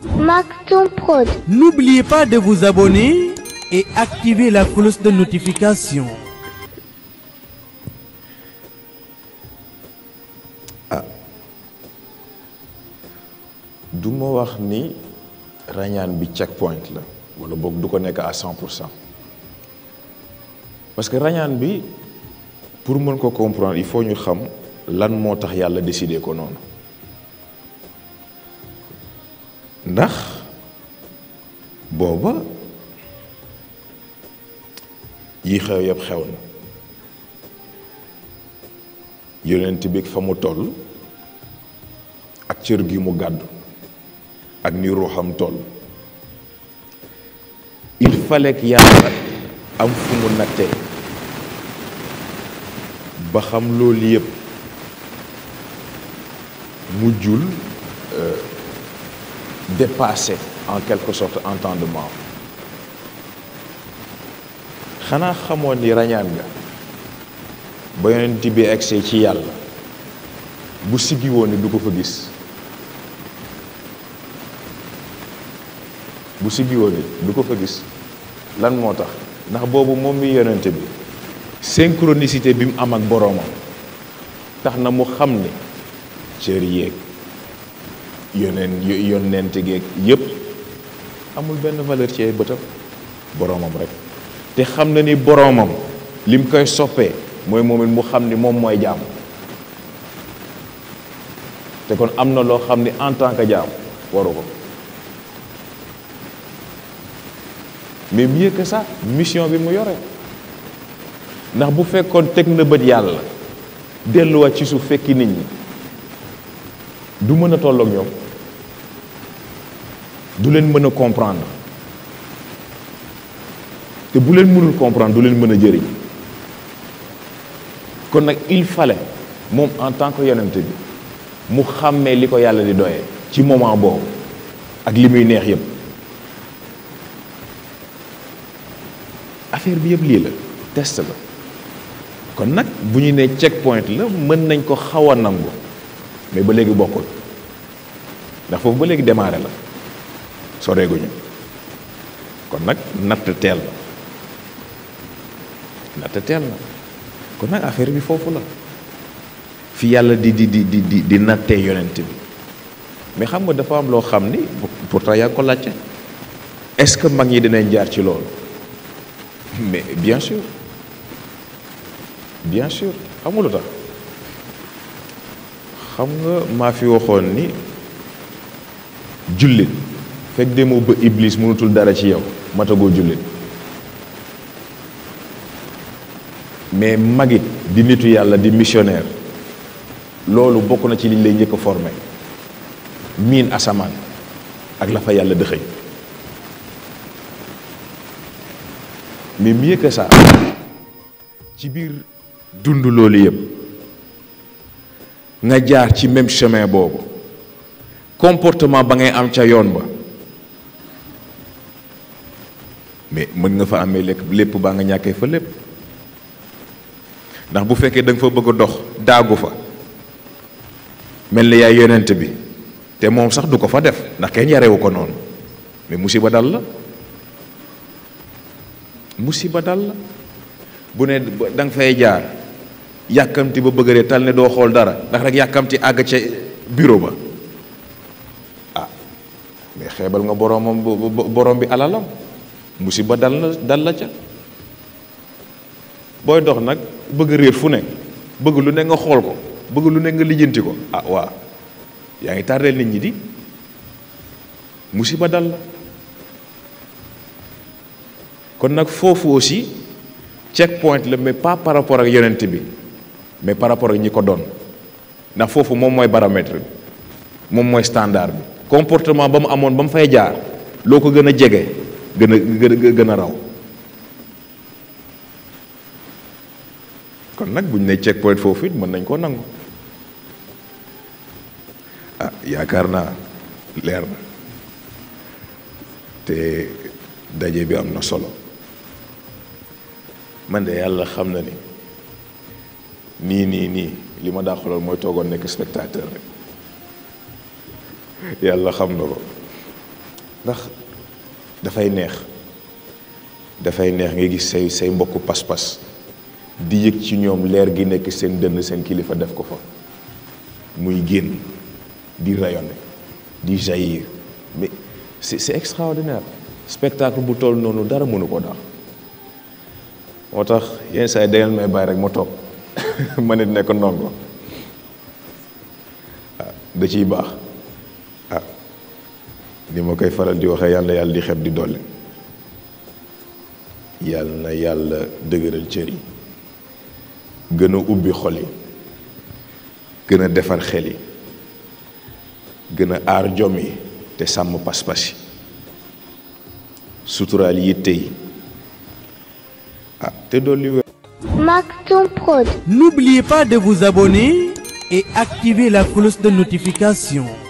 Maktoum Prod. N'oubliez pas de vous abonner et activer la cloche de notification. du ma wax ni rañaan bi checkpoint la wala boog du ko nekk à cent pour cent parce que rañaan bi pour mën ko comprendre il faut ñu xam lan moo tax yàlla décidé ko noonu ndax booba yi xew yëpp xew na yonent bi fa mu toll ak cër gi mu gàddu ak ni ruuxam toll il fallait que yàlla am fu mu nattee ba xam loolu yëpp mujjul dépasser en quelque sorte entendement xanaa xamoon ni rañaan nga ba yonent bi egsee ci yàlla bu siggi woon ni du ko fa gis bu siggi woon ni du ko fa gis lan moo tax ndax boobu moom mi yonent bi synchronicité bi mu am ak boroomam tax na mu xam ni cër yéeg yoneen yonent geeg yépp amul benn valeur ci ay bëtam boroomam rek te xam na ni boroomam lim koy soppee mooy moom it mu xam ni moom mooy jaam te kon am na loo xam ni en tant que jaam waru ko mais mieux que ça mission bi mu yore ndax bu fekkoon teg na bët yàlla delluwaat ci suuf fekki nit ñi du mën a tolloog ñoom du leen mën a comprendre te bu leen mënul comprendre du leen mën a jëriñ kon nag il fallait moom en tant que yonent bi mu xàmmee li ko yàlla di doyee ci moment boobu ak li muy neex yépp affaire bi yëpp lii la test la kon nag bu ñu nee checkpoint la mën nañ ko xaw a nangu mais ba léegi bokkul ndax foofu ba léegi démarré la soreeguñu kon nag natt teel la natt teel la kon nag affaire bi foofu la fi yàlla di di di di di di nattee yonent bi mais xam nga dafa am loo xam ni pourtant yaa ngi ko laajte est-ce que mag ñi dinañ jaar ci loolu mais bien sûr bien sûr xam nga lu tax xam nga maa fi waxoon ni jullit fekk demoo ba iblis mënutul dara ci yow matagoo jullit mais magit di nitu yàlla di missionnaire loolu bokk na ci liñ lay njëkk a formé miin asamaan ak la fa yàlla dëxëñ mais mieux que ça ci biir dund loolu yëpp nga jaar ci même chemin boobu comportement ba ngay am ca yoon ba mais mën nga fa amee lépp lépp baa nga ñàkkee fa lépp ndax bu fekkee da nga fa bëgg a dox daagu fa mel ni yaay yonent bi te moom sax du ko fa def ndax kenn yarewu ko noonu mais musiba dal la musiba dal la bu ne da nga fay jaar yàkkamti ba bëgg ree tal ne doo xool dara ndax rek yàkkamti àgg ca bureau ba ah mais xeebal nga boroomam borom bi alalam musiba dal na dal la ca booy dox nag bëgg réer fu ne bëgg lu ne nga xool ko bëgg lu ne nga lijjanti ko ah waa yaa ngi tardeel nit ñi di musiba dal la kon nag foofu aussi checkpoint la mais pas par rapport ak yonent bi mais par rapport ak ñi ko doon ndax foofu moom mooy baromètre bi moom mooy standard bi comportement ba mu amoon ba mu fay jaar loo ko gën a jege gën a gën gën a raw kon nag bu ñu ne checkpoint foofu it mën nañ koo nangu ah yaakaar naa leer na te daje bi am na solo man de yàlla xam na ni nii nii nii li ma daa xoolal mooy toogoon nekk spectateur rek yàlla xam na ko ndax dafay neex dafay neex nga gis say say mbokku pas-pas di yëg ci ñoom leer gi nekk seen dënn seen kilifa def ko fa muy génn di rayonner di jaillir mais c'est c'est extraordinaire spectacle bu toll noonu dara mënu ko daal moo tax yenn saa yi dangeen may bàyyi rek ma toog ma nit nekk ndongo ah da ciy baax ah ni ma koy faral di waxee yàlla yàlla di xeb di dolli yàlla na yàlla dëgëral cër yi gën a ubbi xol yi gën a defar xel yi gën a aar jom yi te sàmm pas-pas yi suturaal yitte yi ah te dolli wér Maktoum Prod. N'oubliez pas de vous abonner et activer la cloche de notification.